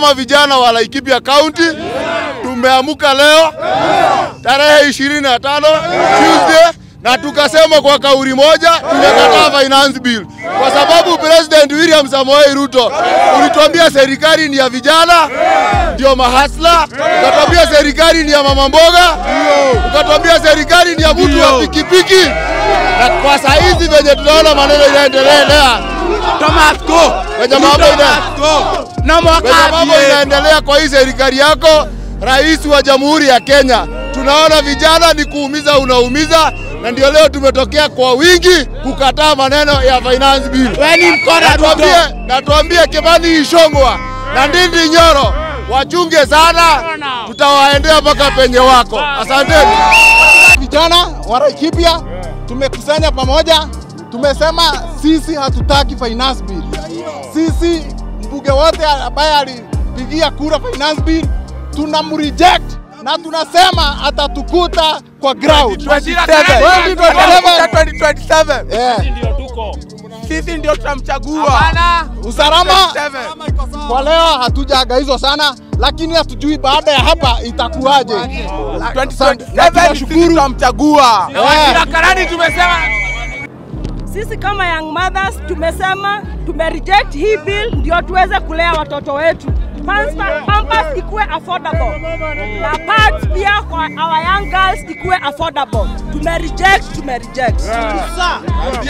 kama vijana wa Laikipia County tumeamuka leo tarehe 25 Tuesday na tukasema kwa kauli moja tumekataa finance bill kwa sababu President William Samoei Ruto ulituambia serikali ni ya vijana, ndio mahasla, ukatuambia serikali ni ya mama mboga, ukatuambia serikali ni ya mtu wa pikipiki, na kwa saa hizi venye tunaona maneno inaendelea Tomasko. Wenye mambo ina- Tomasko. Na venye mwaka mambo inaendelea kwa hii serikali yako, rais wa jamhuri ya Kenya, tunaona vijana ni kuumiza, unaumiza, na ndio leo tumetokea kwa wingi kukataa maneno ya finance bill. Wewe ni mkora Na tuambie, Ruto. na tuambie Kimani Ichung'wah na Ndindi Nyoro wachunge sana, tutawaendea mpaka penye wako. Asanteni. Vijana wa Laikipia tumekusanya pamoja, tumesema sisi hatutaki finance bill. Sisi mbunge wote ambaye alipigia kura finance bill tunamreject na tunasema atatukuta kwa ground. 2027. 2027. Yeah. Sisi ndio tutamchagua. Usalama 27. kwa leo hatujaagaizwa sana, lakini hatujui baada ya hapa itakuwaje. Na 2027 tunashukuru. sisi tutamchagua. Yeah. Sisi kama young mothers tumesema tume reject hii bill ndio tuweze kulea watoto wetu. Pampa- Pampers ikuwe affordable na pads pia kwa our young girls ikuwe affordable. Tume reject, tume reject.